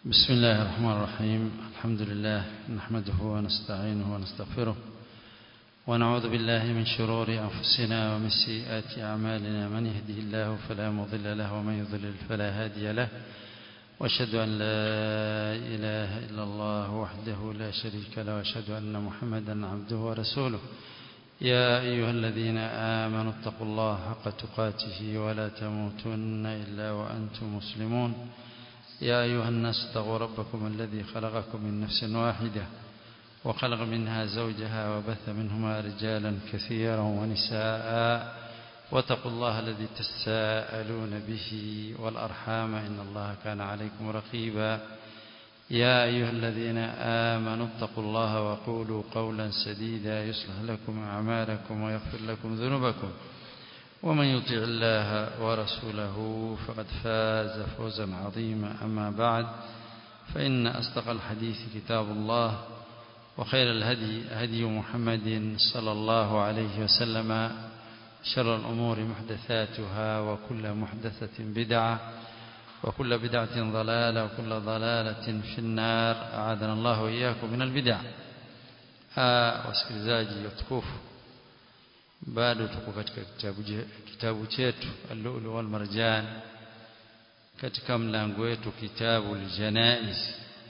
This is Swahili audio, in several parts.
بسم الله الرحمن الرحيم الحمد لله نحمده ونستعينه ونستغفره ونعوذ بالله من شرور أنفسنا ومن سيئات أعمالنا من يهده الله فلا مضل له ومن يضلل فلا هادي له واشهد أن لا إله إلا الله وحده لا شريك له واشهد أن محمدا عبده ورسوله يا أيها الذين آمنوا اتقوا الله حق تقاته ولا تموتن إلا وأنتم مسلمون يا أيها الناس اتقوا ربكم الذي خلقكم من نفس واحدة وخلق منها زوجها وبث منهما رجالا كثيرا ونساء واتقوا الله الذي تساءلون به والأرحام إن الله كان عليكم رقيبا يا أيها الذين آمنوا اتقوا الله وقولوا قولا سديدا يصلح لكم أعمالكم ويغفر لكم ذنوبكم ومن يطع الله ورسوله فقد فاز فوزا عظيما أما بعد فإن أصدق الحديث كتاب الله وخير الهدي هدي محمد صلى الله عليه وسلم شر الأمور محدثاتها وكل محدثة بدعة وكل بدعة ضلالة وكل ضلالة في النار أعاذنا الله وإياكم من البدع wasikilizaji watukufu bado tuko katika kitabu, kitabu chetu al-lu'lu wal marjan katika mlango wetu kitabu al-janaiz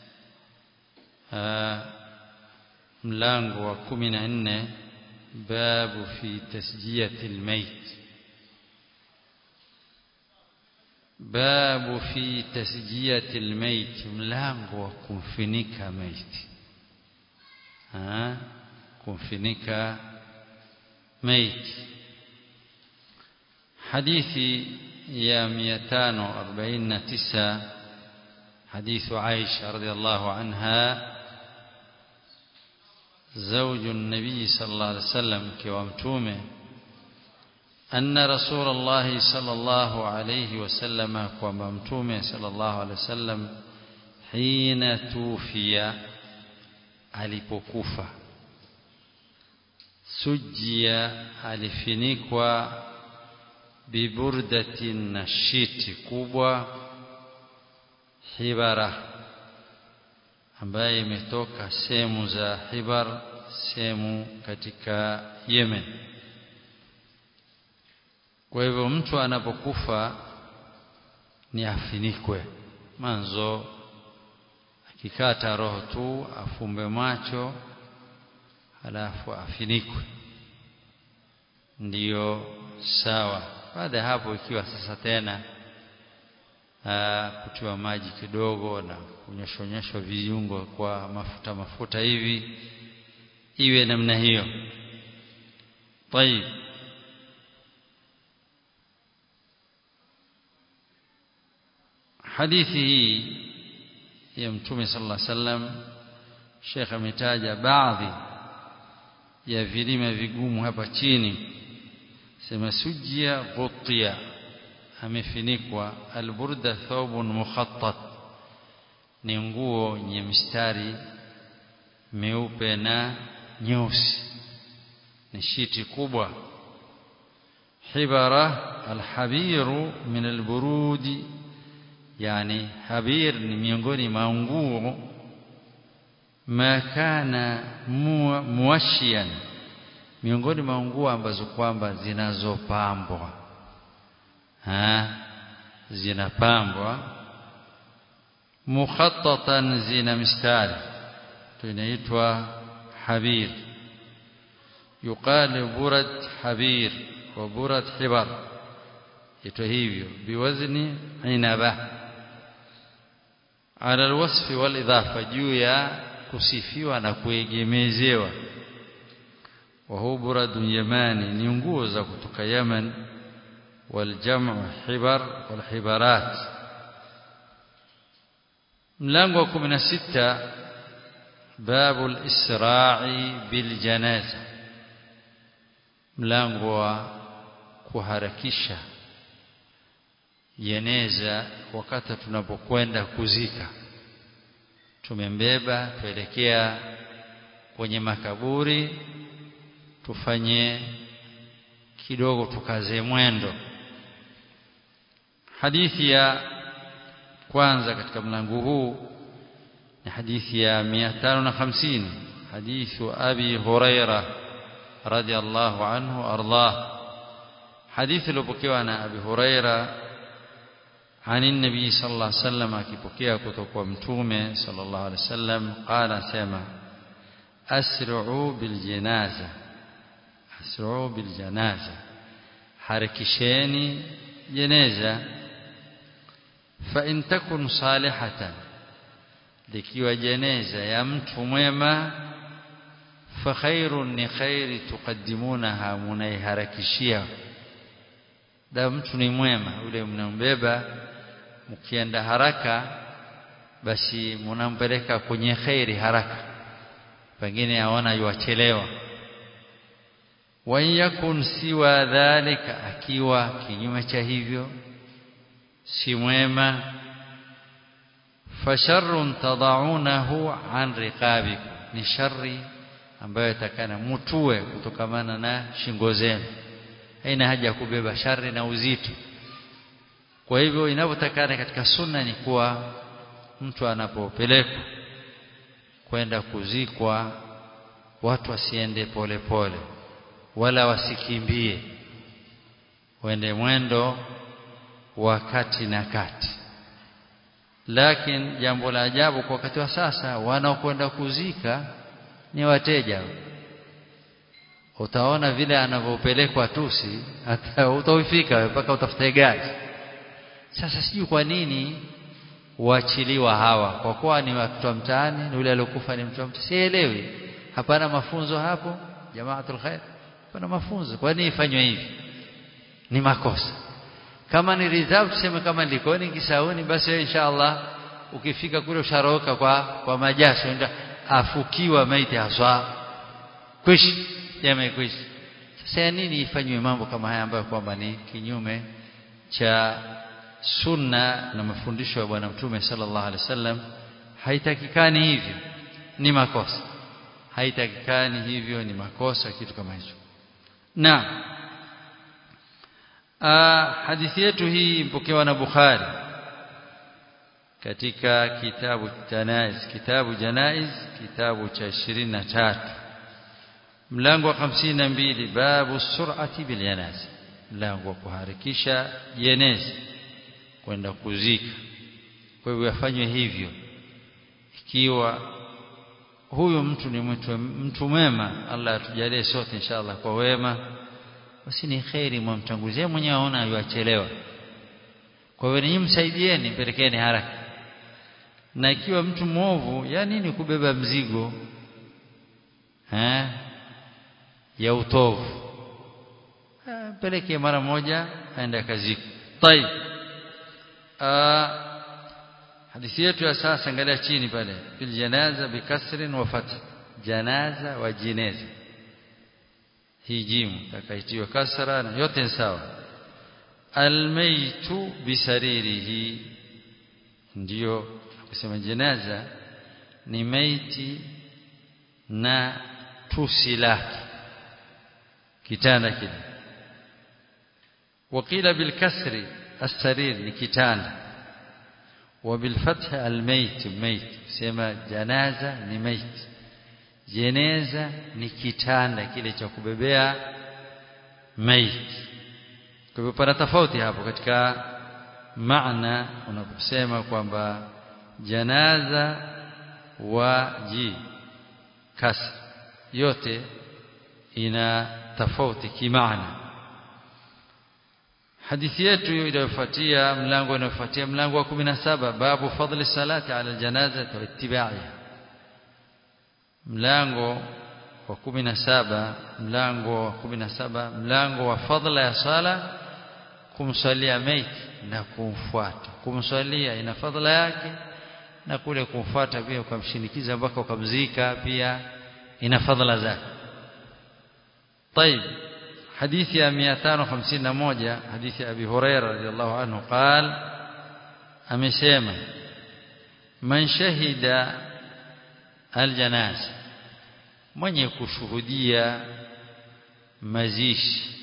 mlango wa 14 babu fi tasjiyati al-mayt babu fi tasjiyati al-mayt mlango wa kumfinika maiti kumfinika maiti hadithi ya 549 hadithu Aisha radhiallahu anha زوج النبي صلى الله عليه وسلم كوامتومه أن رسول الله صلى الله عليه وسلم كوامتومه صلى الله عليه وسلم حين توفي alipokufa sujia alifinikwa biburdatin na shiti kubwa hibara ambaye imetoka sehemu za Hibar sehemu katika Yemen kwa hivyo mtu anapokufa ni afinikwe manzo akikata roho tu afumbe macho halafu afinikwe ndiyo sawa baada ya hapo ikiwa sasa tena aa, kutiwa maji kidogo na kunyoshonyeshwa viungo kwa mafuta mafuta hivi iwe namna hiyo طيب hadithi hii ya mtume sallallahu alaihi wasallam Sheikh ametaja baadhi ya vilima vigumu hapa chini sema sujia ghutia amefinikwa alburda thawbun mukhattat ni nguo yenye mistari meupe na nyeusi ni shiti kubwa hibara alhabiru min alburudi yani habir ni miongoni mwa nguo ma kana muwashian miongoni mwa nguo ambazo kwamba zinazopambwa zinapambwa mukhattatan zina mistari tunaitwa habir yuqal burad habir wa burad hibar ito hivyo biwazni inaba ala alwasfi walidhafa juu ya kusifiwa na kuegemezewa wa huwa buradun yamani ni nguo za kutoka Yemen والجمع حبر والحبارات ملango 16 باب الاسراع بالجنازه mlango wa kuharakisha jeneza wakati tunapokwenda kuzika tumembeba tuelekea kwenye makaburi tufanye kidogo tukaze mwendo hadithi ya kwanza katika mlango huu حديث يا 250 حديث أبي هريرة رضي الله عنه وأرضاه حديث لبكيوانا أبي هريرة عن النبي صلى الله عليه وسلم akipokea kutoka kwa mtume صلى الله عليه وسلم قال سما أسرعوا بالجنازة أسرعوا بالجنازة harakisheni jeneza fa in takun salihatan likiwa jeneza ya mtu mwema fa khairun ni khairi tuqaddimunaha munaiharakishia da mtu ni mwema ule mnambeba mkienda haraka basi munampeleka kwenye khairi haraka pengine aona yuachelewa wa yakun siwa dhalika akiwa kinyume cha hivyo si mwema fasharrun tadaunahu an riqabikum ni shari ambayo itakana mutue kutokamana na shingo zenu haina haja ya kubeba shari na uzito kwa hivyo inavyotakana katika sunna ni kuwa mtu anapopelekwa kwenda kuzikwa watu wasiende polepole pole, wala wasikimbie wende mwendo wa kati na kati lakini jambo la ajabu kwa wakati wa sasa wanaokwenda kuzika ni wateja utaona vile anavyopelekwa tusi hata utaufika mpaka utafute gari sasa sijui kwa nini waachiliwa hawa kwa kuwa ni watu wa mtaani ni yule aliyokufa ni mtu wa mtaani sielewi hapana mafunzo hapo jamaatul khair hapana mafunzo kwa nini ifanywe hivi ni makosa kama ni reserve tuseme kama likoni kisauni basi inshallah ukifika kule usharoka kwa kwa majasho ndio afukiwa maiti haswa kwishi yamekwisha sasa ya nini ifanywe mambo kama haya ambayo kwamba ni kinyume cha sunna na mafundisho ya bwana mtume sallallahu alaihi wasallam haitakikani hivyo ni makosa haitakikani hivyo ni makosa kitu kama hicho na hadithi yetu hii mpokewa na Bukhari katika kitabu Janaiz kitabu Janaiz kitabu cha 23 mlango wa 52 babu sur'ati bil janaza mlango wa kuharakisha jeneza kwenda kuzika kwa hivyo yafanywe hivyo ikiwa huyu mtu ni mtu, mtu mwema Allah atujalie sote inshallah kwa wema basi ni khairi mwamtanguzie mwenyewe aona yuachelewa kwa hiyo ninyi msaidieni pelekeni haraka na ikiwa mtu mwovu ya nini kubeba mzigo eh ya utovu peleke mara moja aende kaziko طيب hadithi yetu ya sasa angalia chini pale fil janaza bikasrin wa fath janaza wa jineza hii jimu takaitiwa kasra na yote ni sawa almaitu bisaririhi ndio kusema janaza ni maiti na tusi lake kitanda kile وقيل بالكسر السرير ni kitanda وبالفتح الميت ميت sema janaza ni maiti jeneza ni kitanda kile cha kubebea maiti kwa hivyo pana tofauti hapo katika maana unaposema kwamba janaza wa ji kasr yote ina tofauti kimaana hadithi yetu inayofuatia mlango unaofuatia mlango wa 17 babu fadli salati ala janaza wa ittiba'iha mlango wa 17 mlango wa 17 mlango wa fadla ya sala kumsalia maiti na kumfuata kumsalia ina fadla yake na kule kumfuata pia ukamshinikiza mpaka ukamzika pia ina fadla zake طيب حديث يا 251 حديث أبي هريرة رضي الله عنه قال أمسيما من شهد الجنازة من يكشهدية mazishi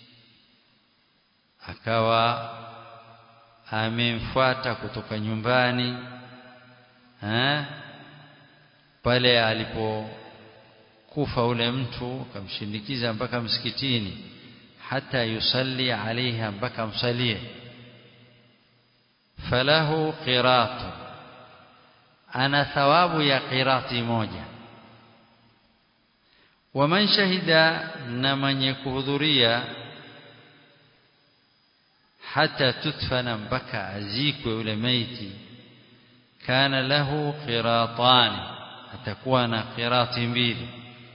akawa amemfuata kutoka nyumbani ha? pale alipokufa ule mtu akamshindikiza mpaka msikitini hata yusalli alaiha mpaka msalie falahu qiratu ana thawabu ya qirati moja waman shahida na mwenye kuhudhuria hata tutfana mpaka azikwe ule maiti kana lahu qiratani atakuwa na qirati mbili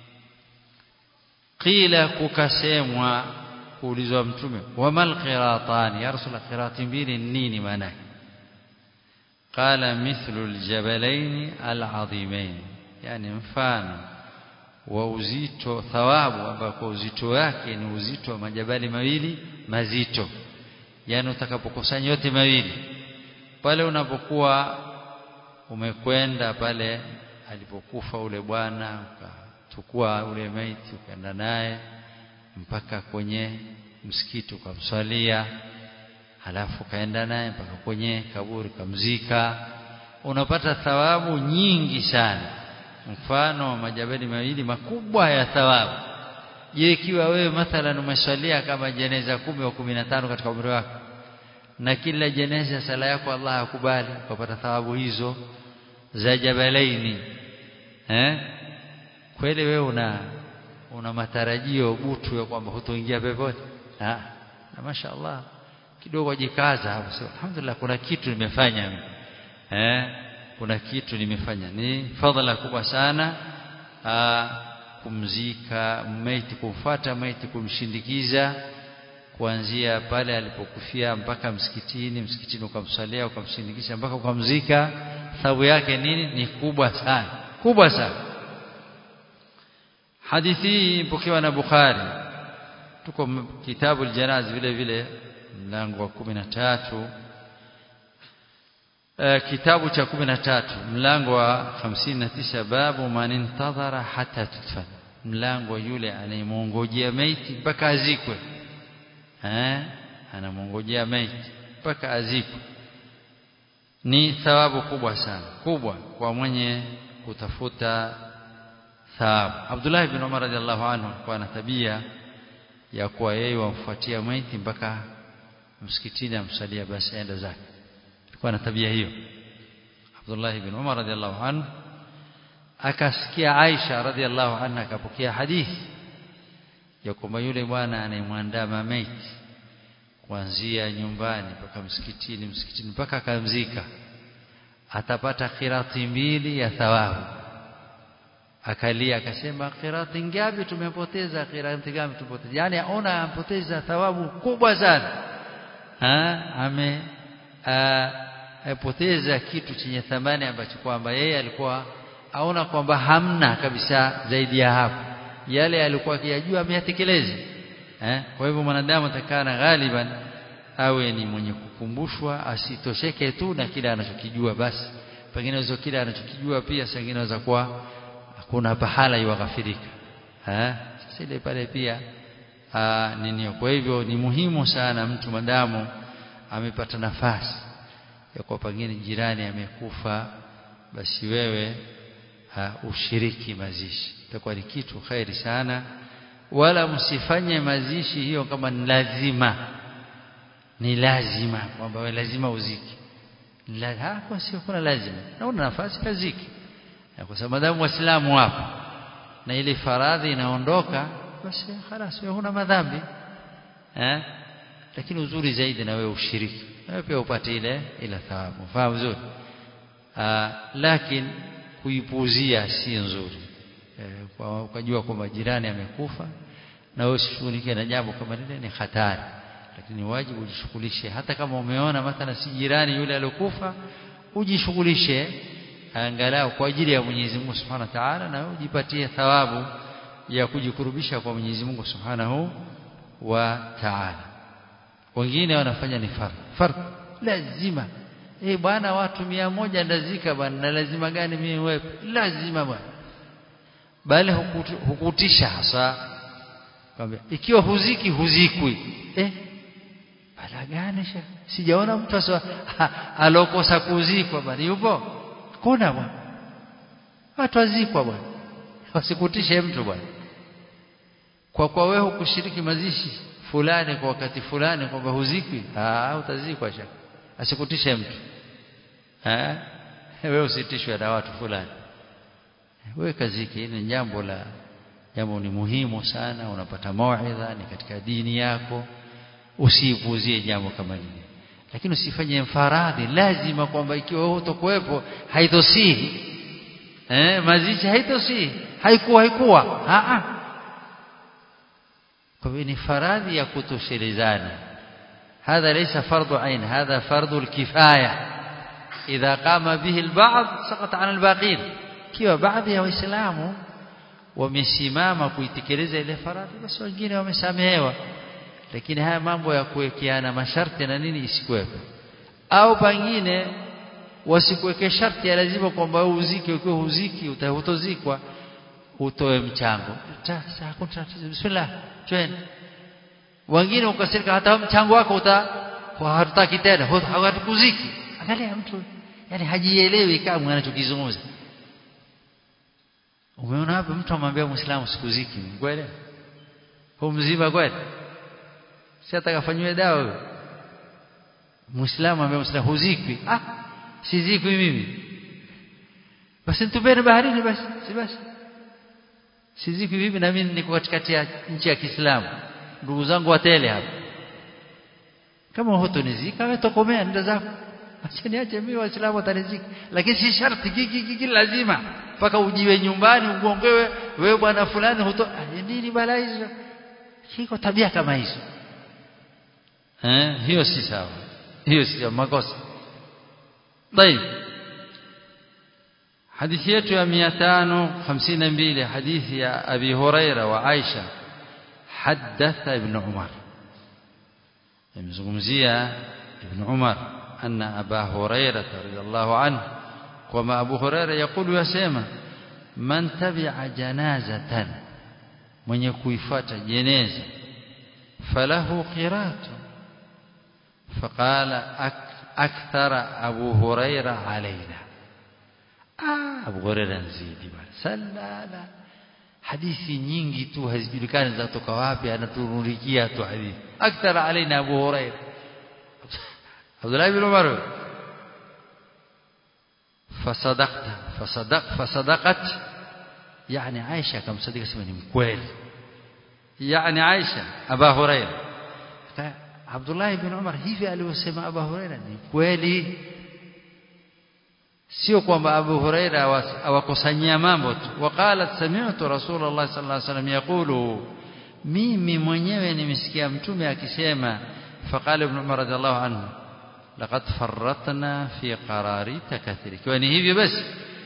qila kukasemwa kuulizwa mtume wamal qiratani ya rasul qirati mbili nini maana yake qala mithlu aljabalain alazimai yani mfano wa uzito thawabu ambako uzito wake ni uzito wa majabali mawili mazito yani utakapokusanya yote mawili pale unapokuwa umekwenda pale alipokufa ule bwana ukachukua ule maiti ukaenda naye mpaka kwenye msikiti ukamswalia halafu kaenda naye mpaka kwenye kaburi kamzika unapata thawabu nyingi sana mfano wa majabali mawili makubwa ya thawabu je ikiwa wewe mathalan umeswalia kama jeneza kumi au kumi na tano katika umri wako na kila jeneza sala yako Allah akubali ukapata thawabu hizo za jabalaini eh kweli wewe una una matarajio butu ya kwamba hutoingia peponi ah na mashaallah kidogo jikaza hapo sio alhamdulillah kuna kitu nimefanya mimi eh kuna kitu nimefanya ni fadhila kubwa sana aa, kumzika maiti kumfuata maiti kumshindikiza kuanzia pale alipokufia mpaka msikitini msikitini ukamsalia ukamshindikisha mpaka ukamzika thawabu yake nini ni kubwa sana kubwa sana hadithi hii ipokewa na Bukhari tuko kitabu aljanaz vile vile mlango wa 13 kitabu cha 13 mlango wa 59 babu man intadhara hata tudfan mlango yule anayemongojea maiti mpaka azikwe eh anamongojea maiti mpaka azikwe ni thawabu kubwa sana kubwa kwa mwenye kutafuta thawabu Abdullah ibn Umar radhiallahu anhu alikuwa na tabia ya kuwa yeye wamfuatia maiti mpaka msikitini amsalia basi aenda zake alikuwa na tabia hiyo Abdullah ibn Umar radhiallahu anhu akasikia Aisha radhiallahu anha akapokea hadithi ya kwamba yule bwana anayemwandaa maiti kuanzia nyumbani mpaka msikitini msikitini mpaka akamzika atapata khirati mbili ya thawabu akalia akasema khirati ngapi tumepoteza khirati ngapi tumepoteza yani aona ampoteza thawabu kubwa sana ha ame apoteza kitu chenye thamani ambacho kwamba yeye alikuwa aona kwamba hamna kabisa zaidi ya hapo yale alikuwa akiyajua ameyatekeleza eh kwa hivyo mwanadamu atakana ghaliban awe ni mwenye kukumbushwa asitosheke tu na kile anachokijua basi pengine hizo kile anachokijua pia sengine inaweza kuwa hakuna pahala iwaghafirika eh sasa ile pale pia nini kwa hivyo ni muhimu sana mtu madamu amepata nafasi ya kwa pengine jirani amekufa basi wewe uh, ushiriki mazishi itakuwa ni kitu khairi sana wala msifanye mazishi hiyo kama ni lazima ni lazima kwamba wewe lazima uziki la hapo sio kuna lazima na una nafasi kaziki kwa sababu madamu waislamu wapo na ile faradhi inaondoka basi خلاص wewe huna madhambi eh lakini uzuri zaidi na wewe ushiriki wewe pia upate ile ile thawabu fahamu vizuri lakini kuipuuzia si nzuri e, ukajua kwamba jirani amekufa na wewe usishughulike na jambo kama lile ni hatari lakini wajibu ujishughulishe hata kama umeona mathala si jirani yule aliyokufa ujishughulishe angalau kwa ajili ya Mwenyezi Mungu Subhanahu wa Ta'ala na ujipatie thawabu ya kujikurubisha kwa Mwenyezi Mungu Subhanahu wa Ta'ala wengine wanafanya ni fardh fardh lazima eh bwana watu mia moja ndazika bwana na lazima gani mimi wewe lazima bwana bali hukutisha hasa kwambia ikiwa huziki huzikwi eh bala gani sha sijaona mtu asa alokosa kuzikwa bali yupo kuna bwana watu wazikwa bwana wasikutishe mtu bwana kwa kwa wewe kushiriki mazishi fulani kwa wakati fulani kwamba huzikwi ah utazikwa shaka asikutishe mtu eh wewe usitishwe na watu fulani wewe kaziki ni jambo la jambo ni muhimu sana unapata mauidha ni katika dini yako usipuuzie jambo kama hili lakini usifanye mfaradhi lazima kwamba ikiwa wewe utakuwepo haitosihi eh mazishi haitosihi haikuwa haikuwa a a kwa hivyo ni faradhi ya kutoshelezana هذا ليس فرض عين هذا فرض الكفايه إذا قام به البعض سقط عن الباقين kiwa baadhi ya waislamu wamesimama kuitekeleza ile faradhi basi wengine wamesamehewa lakini haya mambo ya kuwekeana masharti na nini isikuwepo au pengine wasikuweke sharti ya lazima kwamba uzike ukiwa huziki utahutozikwa utoe mchango sasa hakuna tatizo bismillah twende wengine ukasirika hata mchango wako uta hatutaki tena hatukuziki angalia mtu yani hajielewi kama anachokizungumza umeona hapa mtu amwambia muislamu sikuziki kweli huu mzima kweli si atakafanywe dawa huyo muislamu ambaye muislamu huzikwi ah sizikwi mimi basi nitupeni baharini basi si basi sizikwi mimi na mimi niko katikati ya nchi ya Kiislamu ndugu zangu watele hapa kama hutonizika wewe tokomea nenda zako acha niache mimi waislamu watanizika lakini si sharti kiki kiki lazima mpaka ujiwe nyumbani ugongewe wewe bwana fulani huto nini bala hizo kiko tabia kama hizo eh hiyo si sawa hiyo si makosa طيب حديث yetu ya 552 hadithi ya Abi Huraira wa Aisha حدث ابن عمر يمزغمزيا ابن عمر أن أبا هريرة رضي الله عنه وما أبو هريرة يقول يسمى من تبع جنازة من يكويفات جنازة فله قراط فقال أكثر أبو هريرة علينا آه أبو هريرة نزيدي سلا لا hadithi nyingi tu hazijulikani zatoka wapi anaturunikia tu hadithi akthar alaina abu huraira Abdullah ibn Umar fasadaqta fasadaq fasadaqat yani Aisha kamsadika sema ni mkweli yani Aisha Aba Huraira Abdullah ibn Umar hivi alivyosema Aba Huraira ni kweli sio kwamba Abu Huraira awakusanyia mambo tu waqalat sami'tu Rasulullah sallallahu alaihi wasallam yaqulu mimi mwenyewe nimesikia mtume akisema faqala ibn Umar radhiallahu anhu laqad farratna fi qararita kathiri kwa ni hivyo basi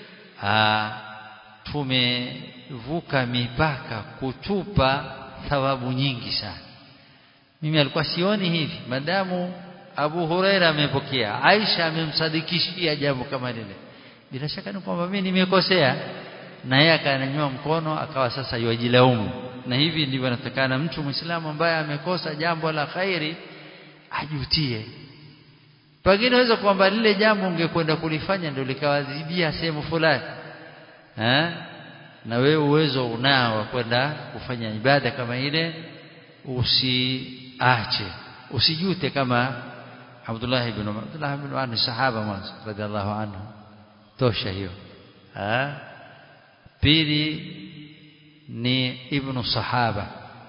tumevuka mipaka kutupa thawabu nyingi sana mimi alikuwa sioni hivi madamu Abu Huraira amepokea Aisha amemsadikishia jambo kama lile bila shaka ni kwamba mimi nimekosea na yeye akanyanyua mkono akawa sasa yajilaumu na hivi ndivyo anatakana mtu Muislamu ambaye amekosa jambo la khairi ajutie pengine unaweza kwamba lile jambo ungekwenda kulifanya ndio likawazibia sehemu fulani eh na wewe uwezo unao wa kwenda kufanya ibada kama ile usiache usijute kama Abdullah ibn Umar Abdullah ibn Umar ni sahaba mwanzo radhiallahu anhu tosha hiyo ah pili ni ibn sahaba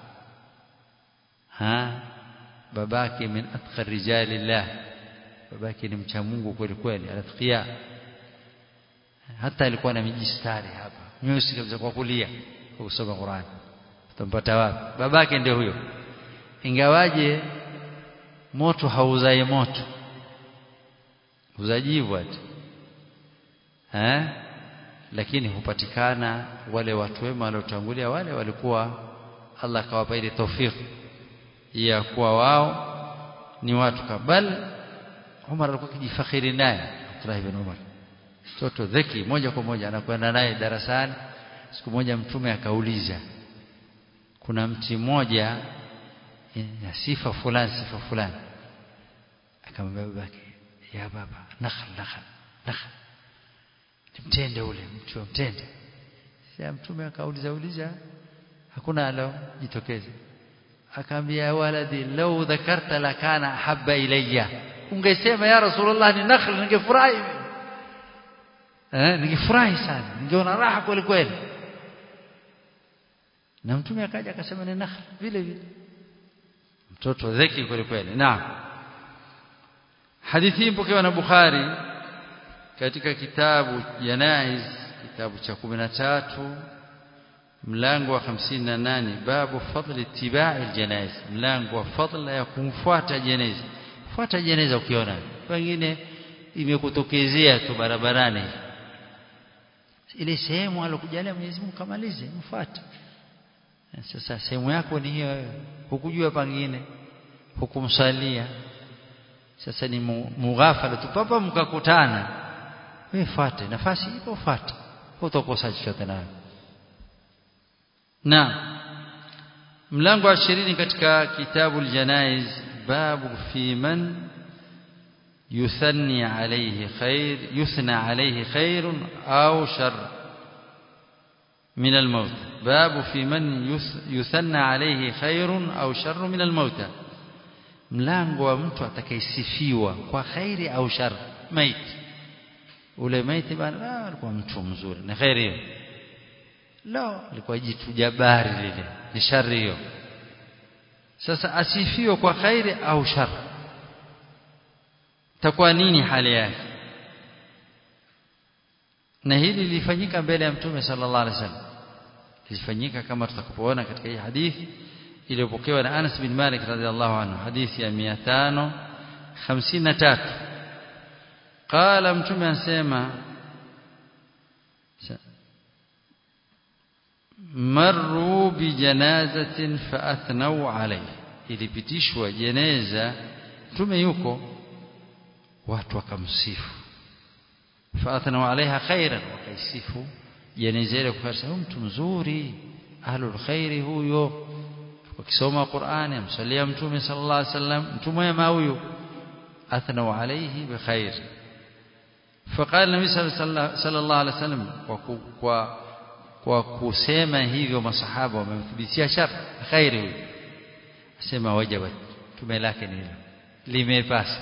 ha babake min atqa rijalillah babake ni mcha Mungu kweli kweli alatqiya hata alikuwa na mijistari hapa nyusi kabisa kwa kulia kwa kusoma Qur'an utampata wapi babake ndio huyo ingawaje moto hauzai moto uzajivu ati eh lakini hupatikana wale watu wema waliotangulia wale walikuwa Allah akawapa ile tawfiki ya kuwa wao ni watu kabal Umar alikuwa kijifakhiri naye Abdullah ibn Umar mtoto dhiki moja kwa moja anakwenda naye darasani siku moja mtume akauliza kuna mti mmoja ya sifa fulani sifa fulani akamwambia babake ya baba nakhl nakhl nakhl mtende ule mti wa mtende sasa mtume akauliza uliza hakuna alo jitokeze akaambia waladi law dhakarta lakana habba ilayya ungesema ya rasulullah ni nakhl ningefurahi eh ningefurahi sana ningeona raha kweli kweli na mtume akaja akasema ni nakhl vile vile mtoto dheki kweli kweli naam hadithi hii mpokewa na Bukhari katika kitabu Janaiz kitabu cha 13 mlango wa 58 babu fadli ittiba'i aljanaiz mlango wa fadla ya kumfuata jeneza fuata jeneza ukiona pengine imekutokezea tu barabarani ile sehemu alokujalia Mwenyezi Mungu kamalize mfuate sasa sehemu yako ni hiyo hukujua pengine hukumsalia sasa ni mughafala tu papa mkakutana wewe fuate nafasi ipo fuate utakosa chochote nayo na mlango wa 20 katika kitabu aljanaiz babu fi man يثني عليه خير يثنى عليه خير أو شر من الموت باب في من يثنى عليه خير أو شر من الموتى mlango wa mtu atakayesifiwa kwa khairi au shar maiti ule maiti bana alikuwa mtu mzuri ni khairi hiyo lo alikuwa jitu jabari lile ni shari hiyo sasa asifiwe kwa khairi au shar takuwa nini hali yake na hili lilifanyika mbele ya mtume sallallahu alaihi wasallam lilifanyika kama tutakapoona katika hii hadithi iliyopokewa na Anas bin Malik radhiallahu anhu hadithi ya 553 qala mtume anasema marru bi janazatin fa athnau alayhi ilipitishwa jeneza mtume yuko watu wakamsifu fa athnau alaiha khairan wakaisifu jeneza ile kwa sababu mtu mzuri ahlul khairi huyo wakisoma Qur'ani amsalia mtume sallallahu alaihi wasallam mtu mwema huyu athnau alayhi bikhair faqala nabii sallallahu alaihi wasallam kwa kwa kusema hivyo masahaba wamemthibitia shar khairi huyu asema wajabat tume lake ni hilo limepasa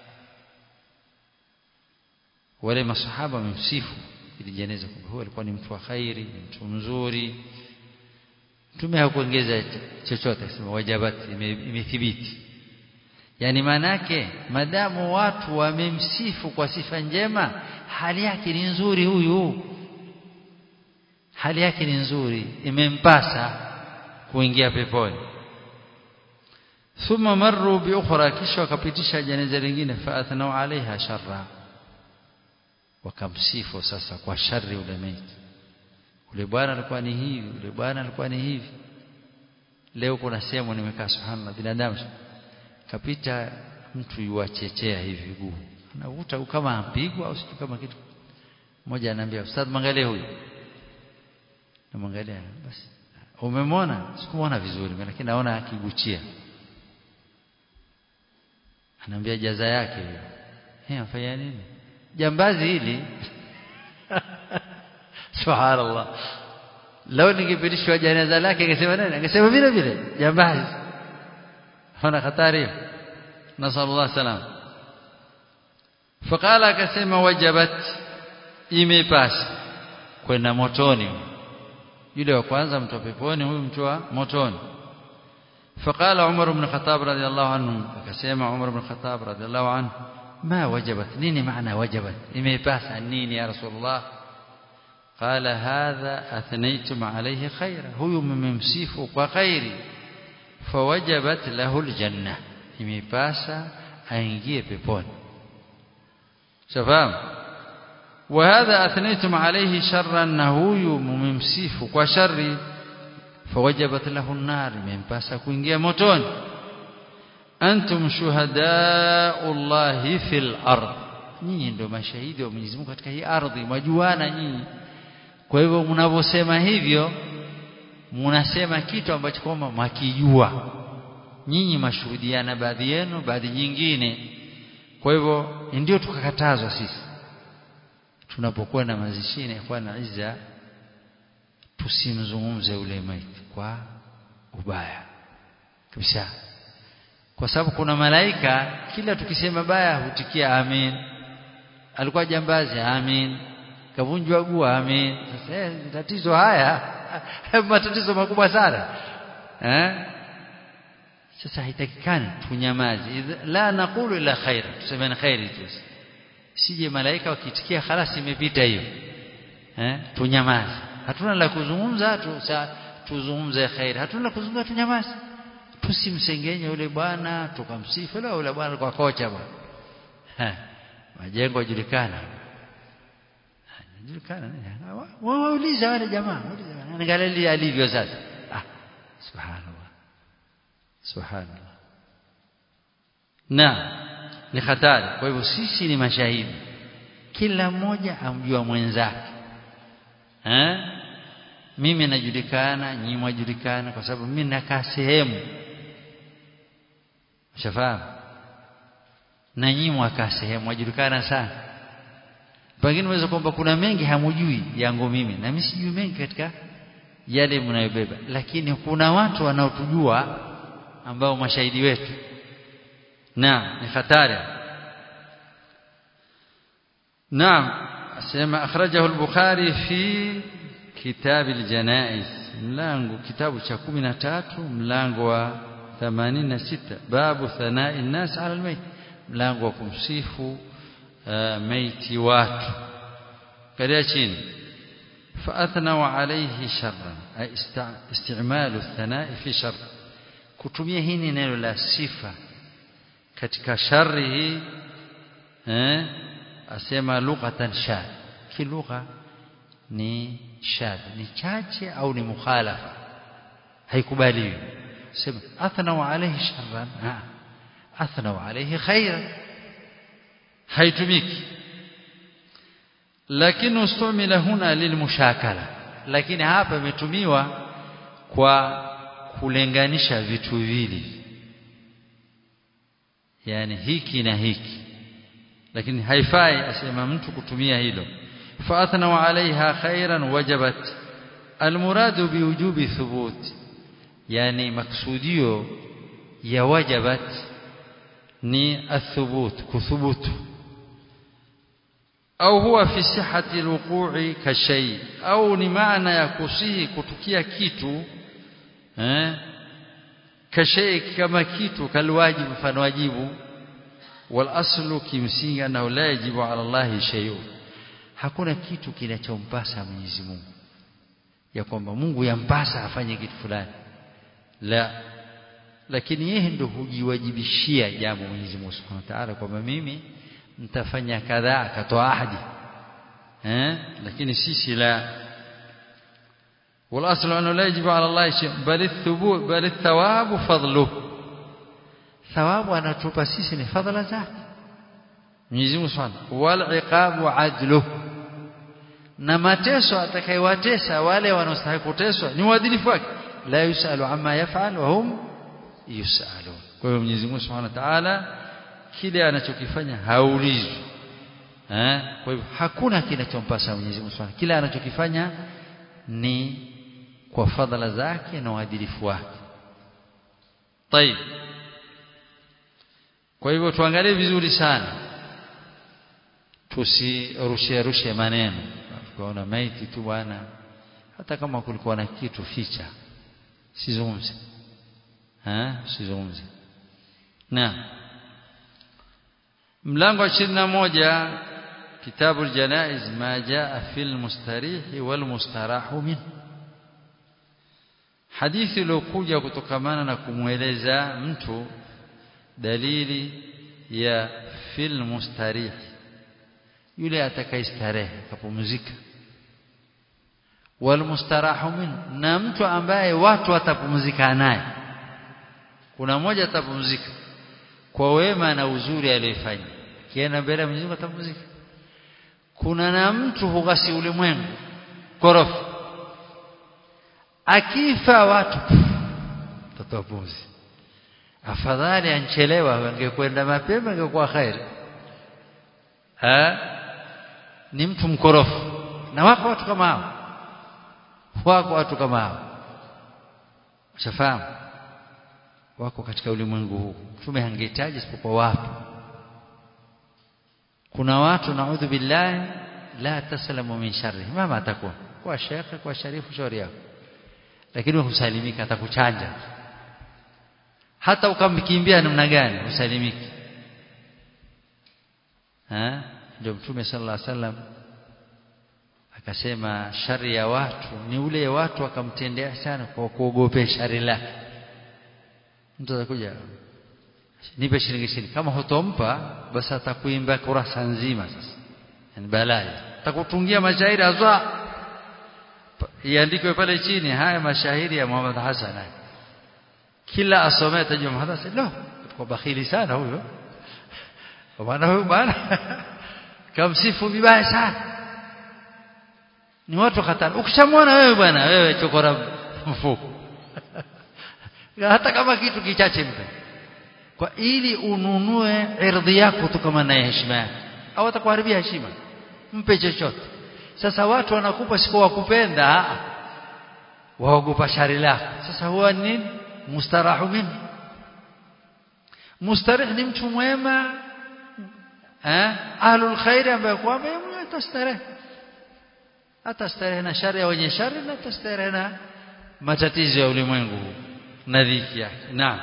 wale masahaba wamemsifu ili jeneza kwamba huyu alikuwa ni mtu wa khairi ni mtu mzuri mtume hakuongeza chochote akisema wajabat imethibiti yani manake madamu watu wamemsifu kwa sifa njema hali yake ni nzuri huyu hali yake ni nzuri imempasa kuingia peponi thumma marru bi ukhra kisha wakapitisha jeneza lingine fa athnau alaiha sharra wakamsifu sasa kwa shari ule maiti ule bwana alikuwa ni hivi ule bwana alikuwa ni hivi leo kuna sehemu nimekaa subhanallah binadamu kapita mtu yuachechea hivi viguu anavuta kama ampigwa au situ kama kitu mmoja ananiambia ustadh mwangalie huyu namwangalia basi umemwona sikumwona vizuri lakini naona akiguchia anaambia jaza yake hiyo eh afanya nini jambazi hili subhanallah leo ningepitishwa janaza lake angesema nani angesema vile vile jambazi hana hatari nasallallahu salam faqala akasema wajabat imepasa kwenda motoni yule wa kwanza mtu wa peponi huyu mtu wa motoni فقال عمر بن الخطاب رضي الله عنه akasema عمر بن الخطاب رضي الله عنه ما وجبت نيني معنى وجبت imepasa nini ya rasulullah قال هذا أثنيتم عليه خيرا هو ممسيف وخير فوجبت له الجنة imepasa aingie peponi shafahamu وهذا أثنيتم عليه شرا أنه ممسيف وشر فوجبت له النار imempasa kuingia motoni antum shuhadau llahi fil ard nyinyi ndio mashahidi wa Mwenyezi Mungu katika hii ardhi mwajuana nyinyi kwa hivyo mnavyosema hivyo mnasema kitu ambacho kwamba mwakijua nyinyi mashuhudiana baadhi yenu baadhi nyingine kwa hivyo ndio tukakatazwa sisi tunapokwenda mazishini kwa na izza tusimzungumze ule maiti kwa ubaya kabisa kwa sababu kuna malaika kila tukisema baya hutikia amin alikuwa jambazi amin kavunjwa guu amin sasa eh, tatizo haya matatizo makubwa sana eh sasa haitakikani tunyamaze la naqulu ila khaira tuseme khairi tu sije malaika wakitikia khalas imepita hiyo eh tunyamaze hatuna la kuzungumza tu tuzungumze khairi hatuna la kuzungumza tunyamaze tusimsengenye yule bwana tukamsifu leo yule bwana kwa kocha bwana majengo yajulikana yajulikana wauliza wale jamaa angalia alivyo sasa ah subhanallah subhanallah na ni hatari kwa hivyo sisi ni mashahidi kila mmoja amjua mwenzake eh mimi najulikana nyinyi mwajulikana kwa sababu mimi nakaa sehemu shafahamu na nyinyi mwakaa sehemu mwajulikana sana pengine unaweza kwamba kuna mengi hamujui yangu mimi na mimi sijui mengi katika yale mnayobeba lakini kuna watu wanaotujua ambao mashahidi wetu na ni hatari naam asema akhrajahu al-bukhari fi kitab al-janaiz mlango kitabu cha 13 mlango wa 86 babu thanai an-nas ala al-mayt mlango wa kumsifu maiti watu kalia chini فأثنوا عليه شرا أي استعمال الثناء في شر kutumia hii neno la sifa katika shari hii eh asema lughatan shad kilugha ni shad ni chache au ni mukhalafa haikubaliwi sema athnau alayhi sharran ha athnau alayhi khairan haitumiki lakini ustumila huna lilmushakala lakini hapa imetumiwa kwa kulenganisha vitu vili yani hiki na hiki lakini haifai asema mtu kutumia hilo فاثنوا عليها خيرا وجبت المراد بوجوب ثبوت يعني مقصوديو يا وجبت ni الثبوت كثبوت au huwa fi sihhati alwuqu'i kashay au ni maana ya kusihi kutukia kitu eh kashay kama kitu kalwajibu mfano wajibu wal aslu kimsingi annahu la yajibu ala Allah shay'un hakuna kitu kinachompasa Mwenyezi Mungu ya kwamba Mungu yampasa afanye kitu fulani la lakini yeye ndio hujiwajibishia jambo Mwenyezi Mungu Subhanahu wa Ta'ala kwamba mimi mtafanya kadhaa akatoa ahadi eh lakini sisi la والاصل انه لا يجب على الله شيء بل الثبوت بل الثواب فضله ثواب anatupa sisi ni fadhila zake Mwenyezi Mungu Subhanahu wal iqabu adluh na mateso atakayewatesa wale wanaostahili kuteswa ni uadilifu wake la yusalu amma yaf'al wa hum yusalun kwa hiyo Mwenyezi Mungu Subhanahu wa Ta'ala kile anachokifanya haulizwi eh kwa hivyo hakuna kinachompasa Mwenyezi Mungu Subhanahu kile anachokifanya ni kwa fadhila zake na uadilifu wake طيب kwa hivyo tuangalie vizuri sana tusirushe rushe maneno tukaona maiti tu bwana hata kama kulikuwa na kitu ficha sizungumze eh sizungumze na mlango wa 21 kitabu aljanaiz ma jaa fil mustarih wal mustarahu min hadithi iliyokuja kutokamana na kumweleza mtu dalili ya fil mustarih yule atakayestarehe kapumzika wal mustarahu min na mtu ambaye watu watapumzika naye kuna mmoja atapumzika kwa wema na uzuri aliyofanya kienda mbele ya Mwenyezi Mungu atapumzika kuna na mtu hugasi ulimwengu korofi akifa watu tatoa pumzi afadhali anchelewa angekwenda mapema ingekuwa khairi ha ni mtu mkorofu na wako watu kama hao wako watu kama hao ushafahamu wako katika ulimwengu huu mtume hangehitaji isipokuwa wapo kuna watu naudhu billahi la taslamu min sharri mama atakuwa kwa shekhe kwa sharifu shauri yako lakini husalimika atakuchanja hata ukamkimbia namna gani husalimiki eh ndio mtume sallallahu alaihi wasallam akasema shari ya watu ni ule watu wakamtendea sana kwa kuogopea shari lake mtu atakuja nipe shilingi ishirini kama hutompa basi atakuimba kurasa nzima sasa yani balaa atakutungia mashairi azwa iandikwe pale chini haya mashairi ya Muhammad Hassan kila asomee tajua Muhammad Hassan lo kwa bakhili sana huyo kwa maana huyo bwana kamsifu vibaya sana ni watu hatari ukishamwona wewe bwana wewe chokora mfuko hata kama kitu kichache mpe kwa ili ununue ardhi yako tu kama na heshima yake au atakuharibia heshima mpe chochote sasa watu wanakupa siku wakupenda waogopa shari lako sasa huwa nini mustarahu minhu mustarih ni mtu mwema eh ahlul khair ambaye kwamba yeye atastarehe atastarehe na shari ya wenye shari na atastarehe na matatizo ya ulimwengu na dhiki yake naam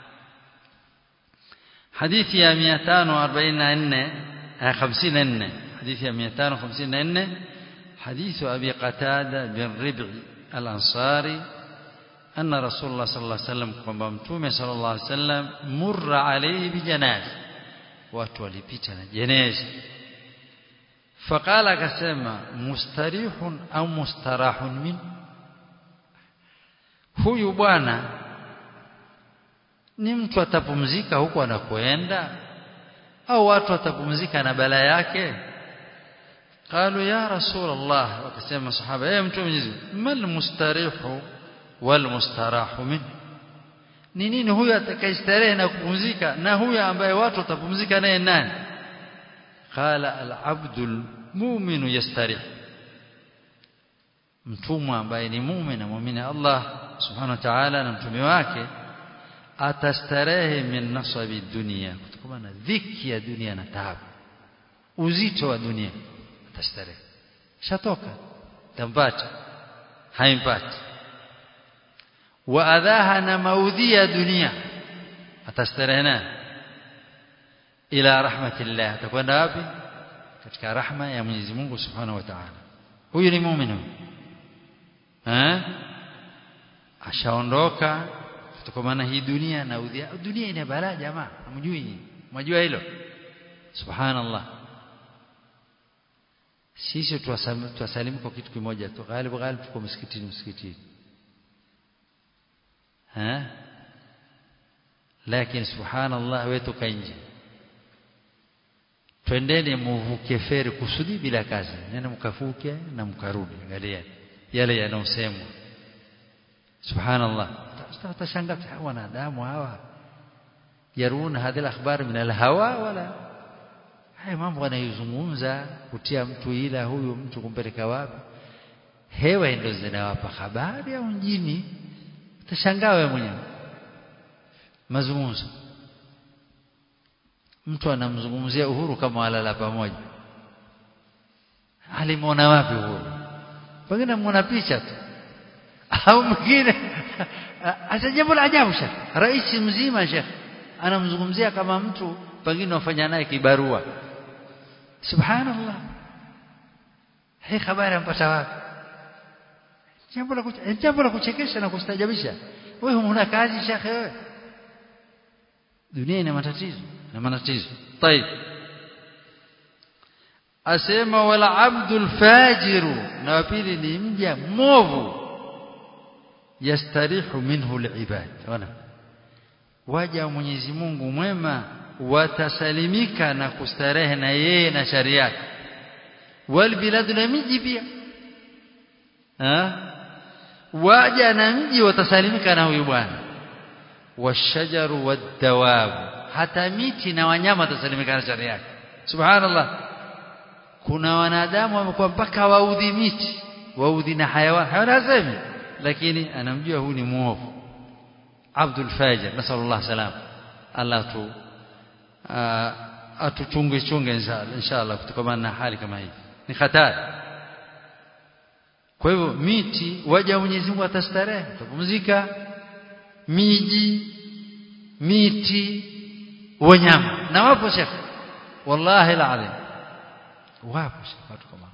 hadithi ya 544 54 حديث 254 حديث أبي قتادة بن ربع الأنصاري أن رسول الله صلى الله عليه وسلم kwamba mtume صلى الله عليه وسلم مر عليه بجنازة watu walipita na jeneza فقال akasema mustarihun au mustarahun min huyu bwana ni mtu atapumzika huko anakoenda au watu watapumzika na bala yake قالوا يا رسول الله وكسم الصحابه ايه mtu mwenyezi mal mustarihu wal mustarahu min ni nini huyu atakayestarehe na kupumzika na huyu ambaye watu watapumzika naye nani qala al abdul mu'minu yastarih mtumwa ambaye ni muumini na muumini Allah subhanahu wa ta'ala na mtume wake atastarehe min nasabi dunia kutokana na dhiki ya dunia na taabu uzito wa dunia atastarehe shatoka tampata haimpati wa adhaha na maudhi ya dunia atastarehe naye ila rahmatillah atakwenda wapi katika rahma ya Mwenyezi Mungu Subhanahu wa Ta'ala huyu ni muumini eh ashaondoka kutokana hii dunia na udhia dunia ina balaa jamaa hamjui mjua hilo subhanallah sisi tuwasalimu kwa kitu kimoja tu ghalibu ghalibu tuko msikitini msikitini eh lakini subhanallah wewe toka nje twendeni muvuke feri kusudi bila kazi nene mkafuke na mkarudi angalia yale yanayosemwa subhanallah utashangaa wanadamu hawa yaruna hadhi akhbar min alhawa wala haya mambo wanayozungumza kutia mtu ila huyu mtu kumpeleka wapi hewa ndio zinawapa habari au mjini utashangaa wewe mwenyewe mazungumzo mtu anamzungumzia uhuru kama walala pamoja alimwona wapi uhuru pengine muona picha tu au mwingine hata jambo la ajabu shekh rais mzima shekh anamzungumzia kama mtu pengine wafanya naye kibarua subhanallah hii habari ampata wapi jambo la jambo la kuchekesha na kustajabisha wewe huna kazi shekhe wewe dunia ina matatizo na matatizo طيب asema wala abdul fajiru na pili ni mja movu yastarihu minhu alibad ona waja Mwenyezi Mungu mwema watasalimika na kustarehe na yeye na shari yake wal bilad na miji pia waja na mji watasalimika na huyu bwana washajaru wadawab hata miti na wanyama watasalimika na shari yake subhanallah kuna wanadamu wamekuwa mpaka waudhi miti waudhi na hayawan hayawan hasemi lakini anamjua huyu ni muovu abdul fajir nasallallahu salam Allah tu atuchunge chunge inshallah inshallah kutokana na hali kama hii ni hatari kwa hivyo miti waja Mwenyezi Mungu atastarehe atapumzika miji miti wanyama na wapo shekhe wallahi alazim wapo shekhe watu kama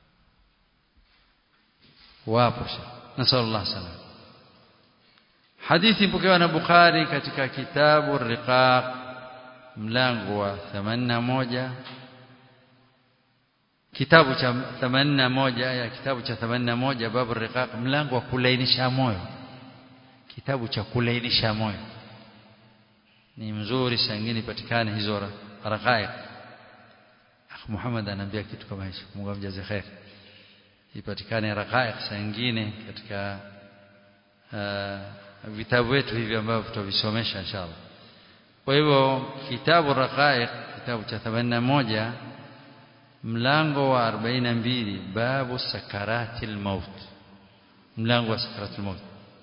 wapo shekhe nasallallahu salam hadithi mpokewa na Bukhari katika kitabu Riqaq mlango wa 81 kitabu cha 81 ya kitabu cha 81 babu Riqaq mlango wa kulainisha moyo kitabu cha kulainisha moyo ni mzuri sangine patikane hizo raqaiq Akh Muhammad anaambia kitu kama hicho Mungu amjaze khair ipatikane raqaiq sangine katika uh, vitabu wetu hivi ambavyo tutavisomesha inshallah kwa hivyo kitabu raqaiq kitabu cha 81 mlango wa 42 babu sakaratil maut mlango wa sakaratil maut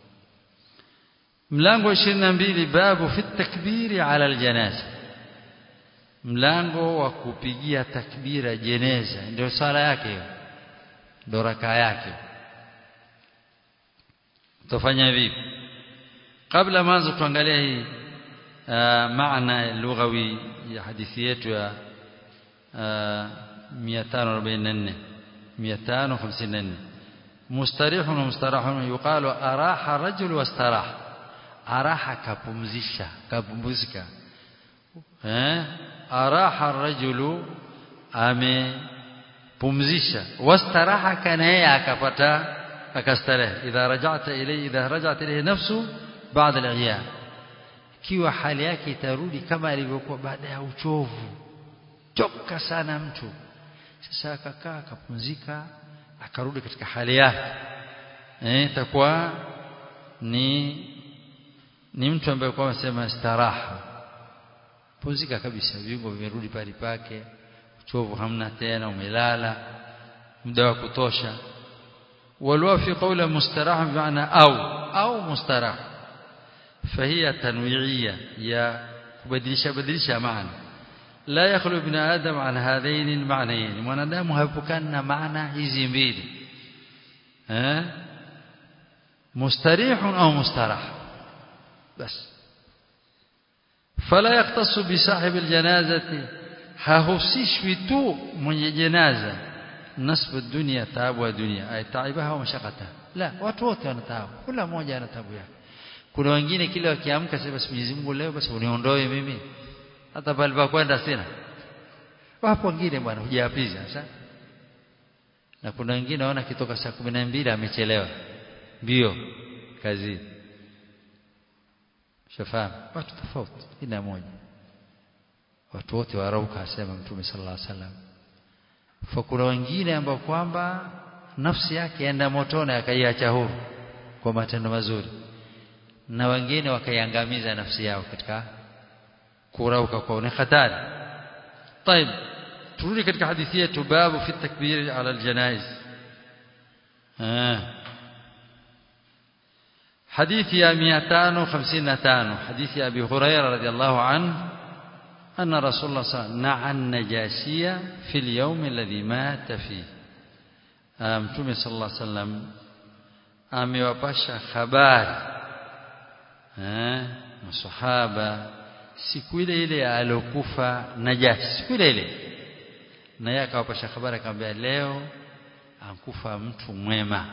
mlango 22 babu fi takbiri ala aljanaza mlango wa kupigia takbira jeneza ndio sala yake hiyo ndio raka yake tufanya vipi kabla mwanzo tuangalie hii maana lughawi ya hadithi yetu ya 544 554 mustarih wa mustarah yuqalu araha rajul wastarah araha kapumzisha kapumzika eh araha rajulu amepumzisha wastaraha kana yeye akapata akastarehe idha raja'ta ilayhi idha raja'at ilayhi nafsu baada al-ghiyab kiwa hali yake itarudi kama ilivyokuwa baada ya uchovu choka sana mtu sasa akakaa akapumzika akarudi katika hali yake eh itakuwa ni ni mtu ambaye kwa anasema staraha pumzika kabisa viungo vimerudi pale pake uchovu hamna tena umelala muda wa kutosha walwa fi qawla mustaraha bimaana au au mustaraha فهي تنويعيه يا kubadilisha badilisha maana la yakhlu ibn adam an hadain alma'nayn mwanadamu haepukana na maana hizi mbili eh mustarih au mustarah bas fala yaqtasu bi sahib aljanazati hahusishwi tu mwenye janaza nasbu dunya taabu wa dunya ay taibaha wa mashaqata la watu wote wana taabu kila mmoja ana taabu yake kuna wengine kile wakiamka sasa basi Mwenyezi Mungu leo basi uniondoe mimi hata pale pa kwenda sina wapo wengine bwana hujapiza sasa na kuna wengine waona kitoka saa 12 amechelewa mbio kazi shafahamu watu tofauti kila mmoja watu wote warauka asema mtume sallallahu alaihi wasallam fa kuna wengine ambao kwamba nafsi yake enda motoni akaiacha huru kwa matendo mazuri na wengine wakaiangamiza nafsi yao katika kurauka kwa ni hatari طيب turudi katika hadithi yetu babu fi takbir ala aljanaiz ah حديث يا 255 حديث أبي هريرة رضي الله عنه أن رسول الله صلى الله عليه وسلم نعى النجاشية في اليوم الذي مات فيه متومي صلى الله عليه وسلم amewapasha habari eh masahaba siku ile ile alokufa Najashi siku ile ile na yeye akawapasha habari akamwambia leo ankufa mtu mwema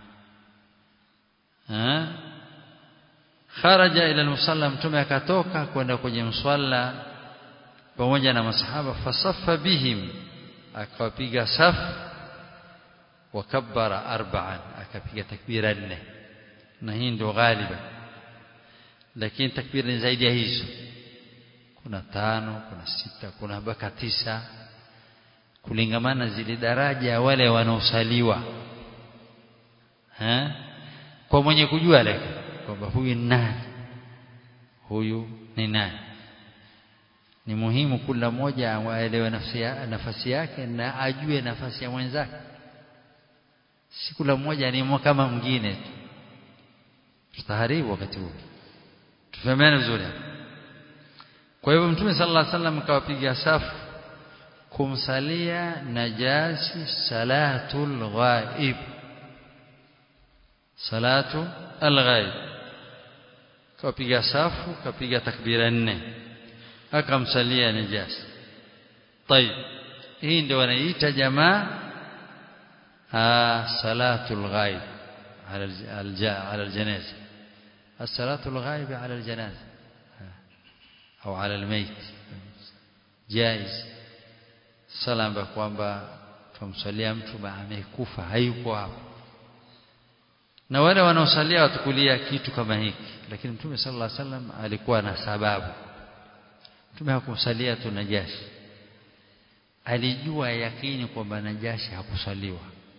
eh kharaja ila musalla mtume akatoka kwenda kwenye mswala pamoja na masahaba fasaffa bihim akawapiga safu wakabbara arba'an akapiga takbira nne na hii ndio ghaliba lakini takbira ni zaidi ya hizo kuna tano kuna sita kuna mpaka tisa kulingamana zile daraja wale wanaosaliwa eh kwa mwenye kujua lakini kwamba huyu ni nani huyu ni nani ni muhimu kila mmoja aelewe nafasi, ya, nafasi yake na ajue nafasi ya mwenzake si kila mmoja ni kama mwingine tu tutaharibu wakati huu tufahamiane vizuri kwa hivyo mtume sallallahu alaihi wasallam akawapiga safu kumsalia najasi salatul ghaib salatu alghaib kapiga safu kapiga takbira nne akamsalia najasi طيب hii ndio wanaita jamaa salatul ghaib على على الجنازه الصلاه الغائب على الجنازه au على الميت جائز sala ambayo kwamba tumsalia mtu amekufa hayuko hapo na wale wanaosalia watukulia kitu kama hiki lakini mtume sallallahu alaihi wasallam alikuwa na sababu mtume hakumsalia tu najashi alijua yakini kwamba najashi hakusaliwa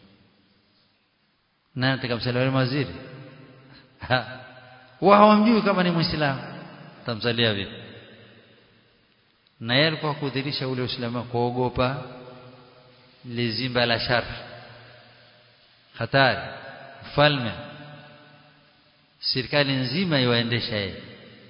na atakamsalia wale waziri wao hawamjui kama ni muislamu tamsalia vipi na yeye alikuwa kudhirisha ule uislamu kuogopa lizimba la shar hatari ufalme serikali nzima iwaendesha yeye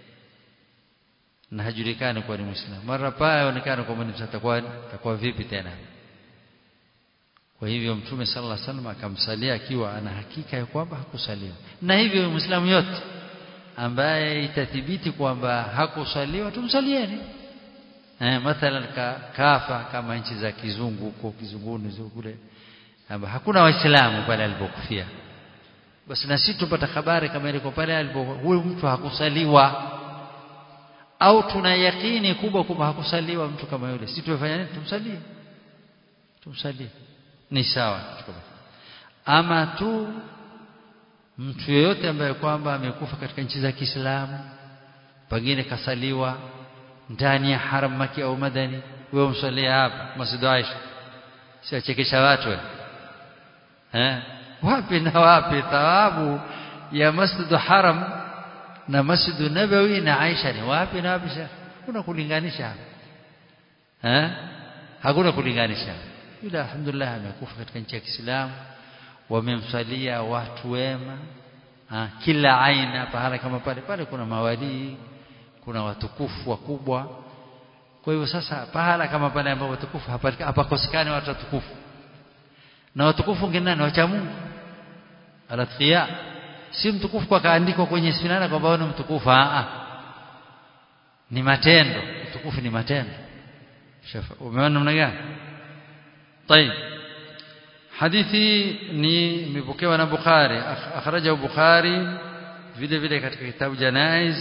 na hajulikani kuwa ni muislamu mara paa aonekana kwamba ni atakuwa atakuwa vipi tena kwa hivyo mtume sallallahu alaihi wasallam akamsalia akiwa ana hakika ya kwamba hakusaliwa na hivyo muislamu yote ambaye itathibiti kwamba hakusaliwa tumsalieni eh mathalan ka, kafa kama nchi za kizungu huko kizunguni kule amba hakuna waislamu pale alipokufia basi na sisi tupata habari kama ile kwa pale alipo huyu mtu hakusaliwa au tuna yakini kubwa kwamba hakusaliwa mtu kama yule sisi tumefanya nini tumsalie tumsalie ni sawa ama tu mtu yeyote ambaye kwamba amekufa katika nchi za Kiislamu pengine kasaliwa ndani ya haram maki au madani wewe umsalia hapa Masjid Aisha siachekesha watu eh wapi na wapi thawabu ya Masjid Haram na Masjid Nabawi na Aisha ni wapi na wapi kuna kulinganisha eh hakuna kulinganisha ila alhamdulillah amekufa katika nchi ya Kiislamu wamemsalia watu wema ha, kila aina pahala kama pale pale kuna mawalii kuna watukufu wakubwa kwa hivyo sasa pahala kama pale ambapo watukufu hapakosekani watu watukufu na watukufu ngine nani wacha Mungu alatqiya si mtukufu kwa kaandikwa kwenye sinana kwamba ni mtukufu a ni matendo utukufu ni matendo shafa umeona namna gani طيب hadithi ni imepokewa na Bukhari akhrajahu Bukhari vile vile katika kitabu Janaiz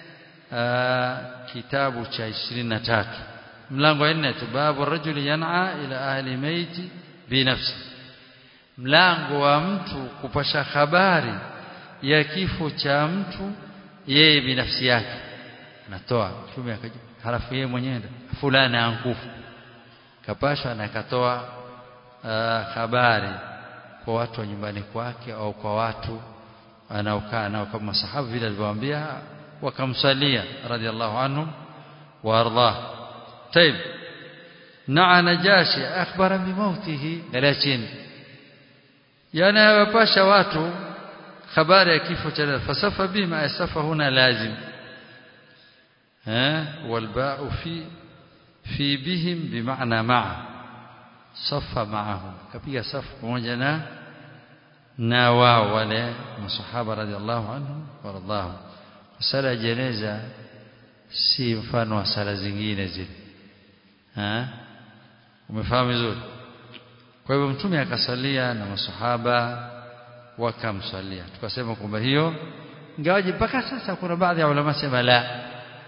kitabu cha 23 mlango wa 4 babu rajuli yan'a ila ahli maiti binafsi mlango wa mtu kupasha habari ya kifo cha mtu yeye binafsi yake anatoa mtume akaja halafu yeye mwenyewe fulani ankufa kapasha na akatoa habari kwa watu wa nyumbani kwake au kwa watu anaokaa nao kama sahaba vile alivyowaambia wakamsalia radhiallahu anhum وارضاه طيب نعى نجاشي اخبر بموته لكن يعني wapasha watu habari ya kifo cha fasafa bima asafa huna lazim ها والباء في في بهم بمعنى مع صف معهم كبيا صف pamoja na na wao wale masahaba radhiallahu anhum waradhahum sala jeneza si mfano wa sala zingine zile ha umefahamu vizuri kwa hivyo mtume akasalia na masahaba wakamsalia tukasema kwamba hiyo ingawaje mpaka sasa kuna baadhi ya ulama sema la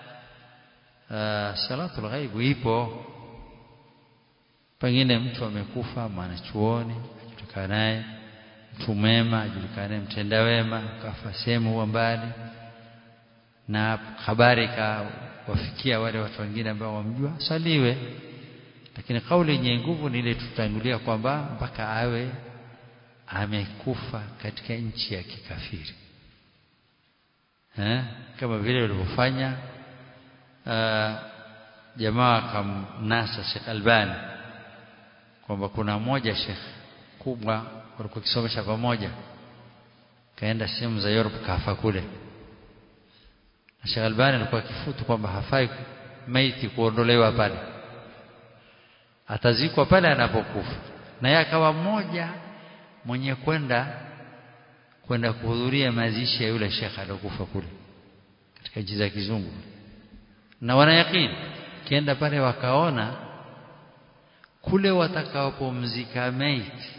salatul ghaib ipo pengine mtu amekufa mwanachuoni ajulikana naye mtu mwema ajulikana naye mtenda wema kafa sehemu huwa mbali na habari ikawafikia wale watu wengine ambao wamjua saliwe lakini kauli yenye nguvu ni ile tutangulia kwamba mpaka awe amekufa katika nchi ya kikafiri eh kama vile walivyofanya jamaa akamnasa Sheikh Albani kwamba kuna mmoja Sheikh kubwa walikuwa kisomesha pamoja kaenda sehemu za Europe kafa kule na Sheikh Albani alikuwa akifutu kwamba hafai maiti kuondolewa pale atazikwa pale anapokufa na yeye akawa mmoja mwenye kwenda kwenda kuhudhuria mazishi ya yule shekha aliyokufa kule katika nchi za kizungu na wanayakini kienda pale wakaona kule watakapomzika maiti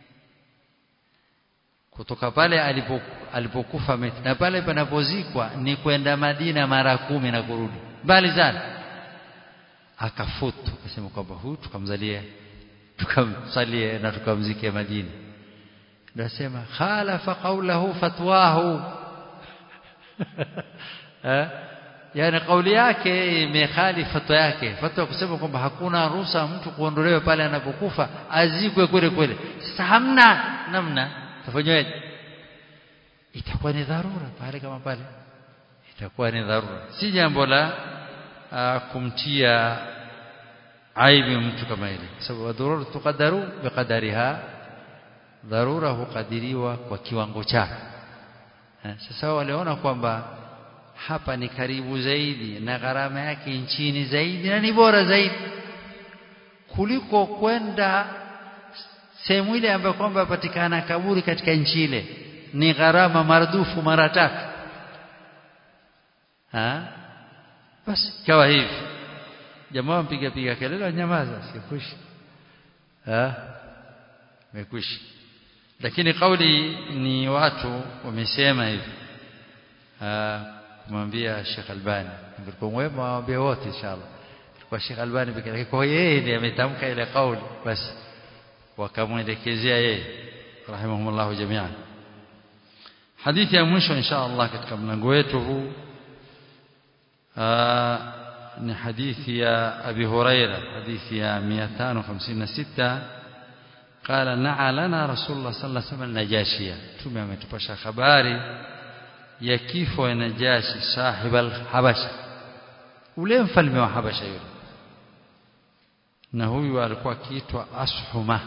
kutoka pale alipo, alipokufa maiti na pale panapozikwa ni kwenda Madina mara kumi na kurudi mbali sana akafutu akasema kwamba huyu tukamzalie tukamsalie na tukamzike Madina ndio asema khalafa qawlahu fatwahu eh yani kauli yake imekhali fatwa yake fatwa kusema kwamba hakuna ruhusa mtu kuondolewa pale anapokufa azikwe kweli kweli sasa hamna namna tafanywaje itakuwa ni dharura pale kama pale itakuwa ni dharura si jambo la uh, kumtia aibu mtu kama ile sababu dharura tukadaru biqadariha dharura hukadiriwa kwa kiwango chake sasa waliona kwamba hapa ni karibu zaidi na gharama yake nchini zaidi na ni bora zaidi kuliko kwenda sehemu ile ambayo kwamba patikana kaburi katika nchi ile ni gharama maradufu mara tatu ha basi kawa hivi jamaa mpiga piga kelele nyamaza sikushi ha mekwisha lakini kauli ni watu wamesema hivi kumwambia Sheikh Albani ngilikuwa mwema waambie wote inshallah kwa Sheikh Albani pekee yake kwa yeye ndiye ametamka ile kauli basi wakamwelekezea yeye rahimahumullah jami'an hadithi ya mwisho inshallah katika mlango wetu huu ni hadithi ya Abi Huraira hadithi ya 556 قال نعى لنا رسول الله صلى الله عليه وسلم النجاشية tume ametupasha habari ya kifo ya Najashi sahib al-Habasha ule mfalme wa Habasha yule na huyu alikuwa akiitwa Ashuma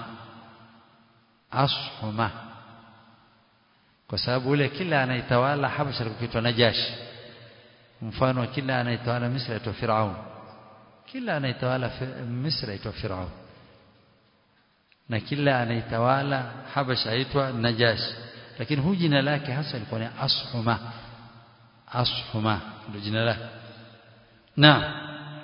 Ashuma kwa sababu ule kila anaitawala Habasha alikuwa akiitwa Najashi mfano wa kila anaitawala Misri aitwa Firaun kila anaitawala Misri aitwa Firaun na kila anaitawala Habasha aitwa Najashi lakini huyu jina lake hasa lilikuwa ni Ashuma Ashuma ndio jina lake na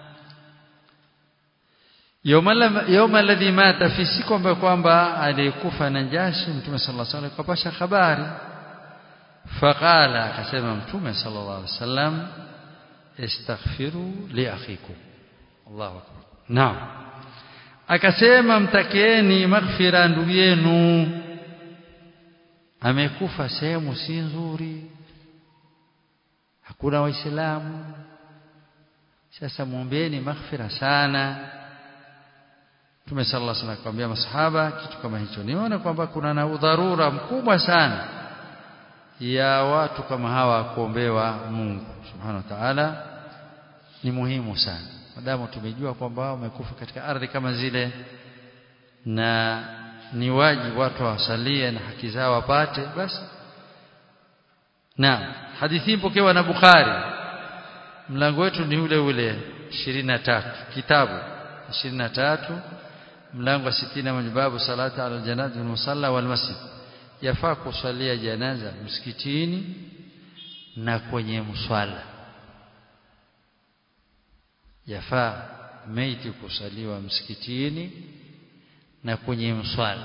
yawma alladhi mata fi siku ambayo kwamba alikufa Najashi Mtume sallallahu alaihi wasallam kapasha habari faqala akasema Mtume sallallahu alaihi wasallam istaghfiru li akhikum Allahu akbar naam akasema mtakieni maghfira ndugu yenu amekufa sehemu si nzuri hakuna waislamu sasa muombeeni maghfira sana Mtume sallallahu alaihi wasallam akamwambia masahaba kitu kama hicho niona kwamba kuna na udharura mkubwa sana ya watu kama hawa kuombewa Mungu subhanahu wa ta'ala ni muhimu sana madamu tumejua kwamba wao wamekufa katika ardhi kama zile na ni wajibu watu wasalie na haki zao wapate basi na hadithi ipokewa na Bukhari mlango wetu ni ule ule 23 kitabu 23 mlango wa 60 majibabu salata ala janaza wal musalla wal masjid yafaa kusalia janaza msikitini na kwenye mswala yafaa maiti kusaliwa msikitini na kwenye mswala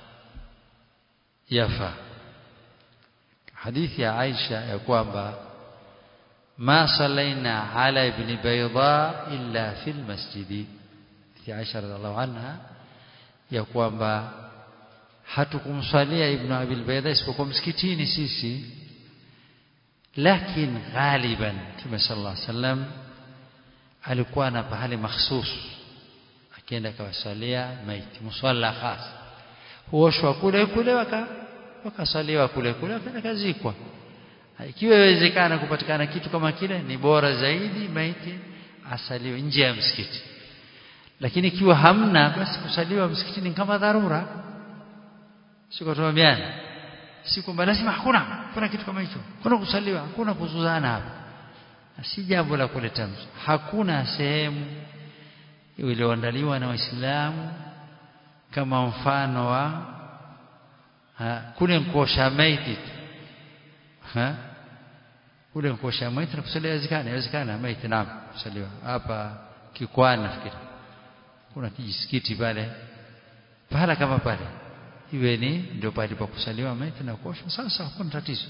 yafaa hadithi ya Aisha ya kwamba ma salaina ala ibn bayda illa fil masjidi ya Aisha radhiallahu anha ya kwamba hatukumswalia ibn abil bayda isipokuwa msikitini sisi lakini ghaliban Mtume sallallahu alaihi wasallam alikuwa na pahali mahsus akienda kawasalia maiti mswala khas huoshwa kule kule waka wakasaliwa kule kule wakazikwa ikiwa iwezekana kupatikana kitu kama kile ni bora zaidi maiti asaliwe nje ya msikiti lakini ikiwa hamna basi kusaliwa msikitini kama dharura siko tuambiana si kwamba lazima hakuna kuna kitu kama hicho kuna kusaliwa hakuna kuzuzana hapa si jambo la kuleta hakuna sehemu iliyoandaliwa na waislamu kama mfano wa ha, kule kuosha maiti ha kule kuosha maiti na kusaliwa inawezekana inawezekana maiti naam kusaliwa hapa kikwani nafikiri kuna kijisikiti pale pahala kama pale iwe ni ndio pale pa kusaliwa maiti na kuosha sasa hakuna tatizo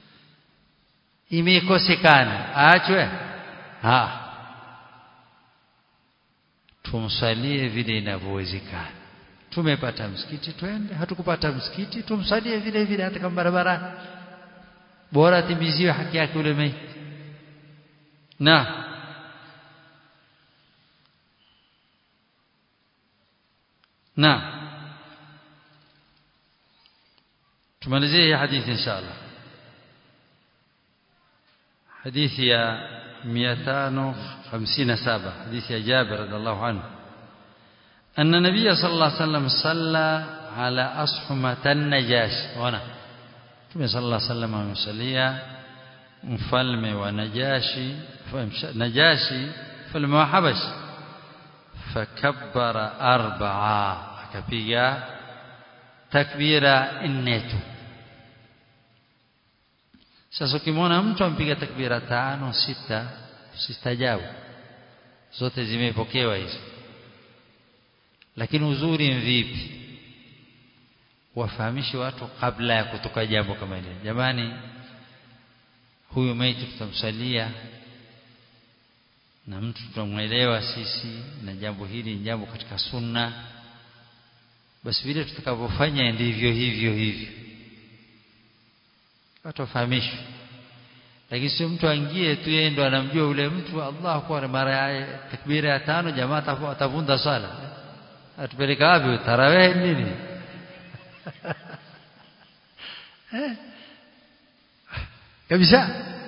imekosekana aachwe ha tumsalie vile inavyowezekana tumepata msikiti twende hatukupata msikiti tumsalie vile vile hata kama barabarani bora timiziwe haki yake ule maiti na na tumalizie hii hadithi inshallah hadithi ya 557 حديث جابر رضي الله عنه أن النبي صلى الله عليه وسلم صلى على أصحمة النجاش هنا Mtume صلى الله عليه وسلم amemsalia mfalme wa Najashi Najashi mfalme wa Habash fakabbara arba'a akapiga takbira nne tu sasa ukimwona mtu ampiga takbira tano sita usistajabu zote zimepokewa hizo lakini uzuri vipi wafahamishe watu kabla ya kutoka jambo kama hili jamani huyu maiti tutamsalia na mtu tutamwelewa sisi na jambo hili ni jambo katika sunna basi vile tutakavyofanya ndivyo hivyo hivyo watu wafahamishwe lakini sio mtu aingie tu yeye ndo anamjua yule mtu Allah akbar mara ya takbira ya tano jamaa atavunda sala atupeleka wapi tarawih nini kabisa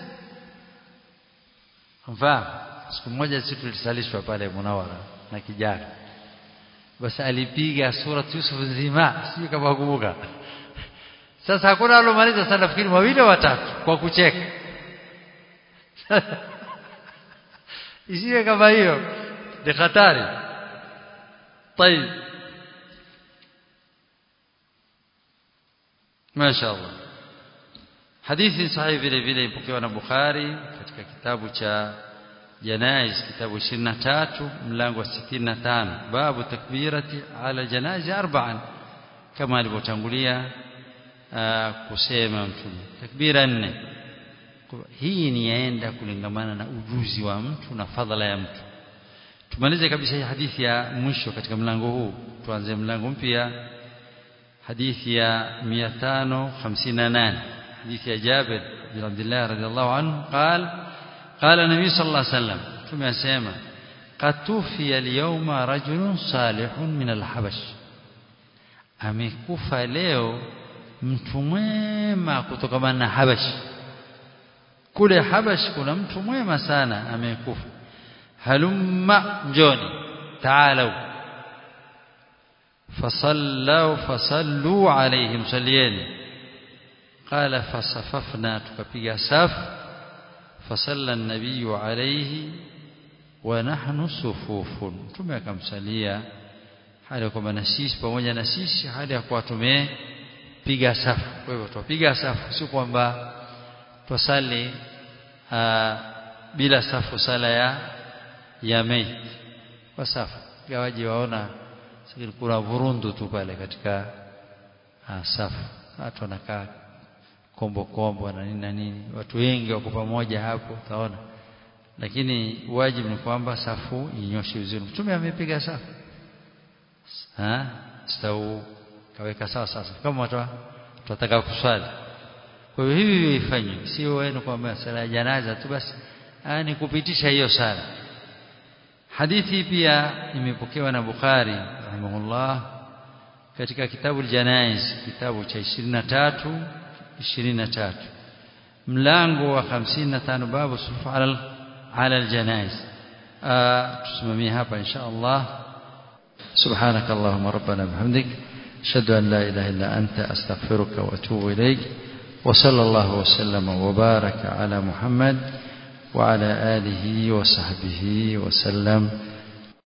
mfahamu siku moja sisi tulisalishwa pale Munawara na kijana basi alipiga surat Yusuf nzima sio kama kumbuka sasa hakuna alomaliza sana nafikiri wawili watatu kwa kucheka isiwe kama hiyo ni hatari طيب ما شاء الله hadithi sahihi vile vile ipokewa na Bukhari katika kitabu cha janaiz kitabu 23 mlango wa 65 babu takbirati ala janaiz arba'an kama alivyotangulia kusema mtume takbira nne hii ni yaenda kulingamana na ujuzi wa mtu na fadhala ya mtu tumalize kabisa hii hadithi ya mwisho katika mlango huu tuanze mlango mpya hadithi ya 558 حديث جابر بن عبد الله رضي الله عنه قال قال النبي صلى الله عليه وسلم ثم يسمى قد توفي اليوم رجل صالح من الحبش amekufa leo mtu mwema kutokana na Habash kule Habash kuna mtu mwema sana amekufa halumma njoni taalau fasallu fasallu alayhim salliyeni قال فصففنا تكبيا سف فصلى النبي عليه ونحن صفوف ثم akamsalia hali kwamba na sisi pamoja na sisi hali ya kuwa tumepiga safu kwa hivyo tupiga safu si kwamba tusali bila safu sala ya ya maiti kwa safu gawaji waona sikini kuna vurundu tu pale katika safu watu wanakaa kombo kombo na nini na nini watu wengi wako pamoja hapo utaona lakini wajibu ni kwamba safu inyoshe vizuri mtume amepiga safu ha stau kaweka sawa sasa kama watu tunataka kuswali kwa hiyo hivi ifanywe sio wewe kwamba sala ya janaza tu basi ni kupitisha hiyo sala hadithi pia imepokewa na Bukhari rahimahullah katika kitabu al-Janaiz kitabu cha 23 23 mlango wa 55 babu sufu ala ala aljanaiz tusimamie hapa insha Allah سبحانك اللهم ربنا بحمدك أشهد أن لا إله إلا أنت أستغفرك وأتوب إليك وصلى الله وسلم وبارك على محمد وعلى آله وصحبه وسلم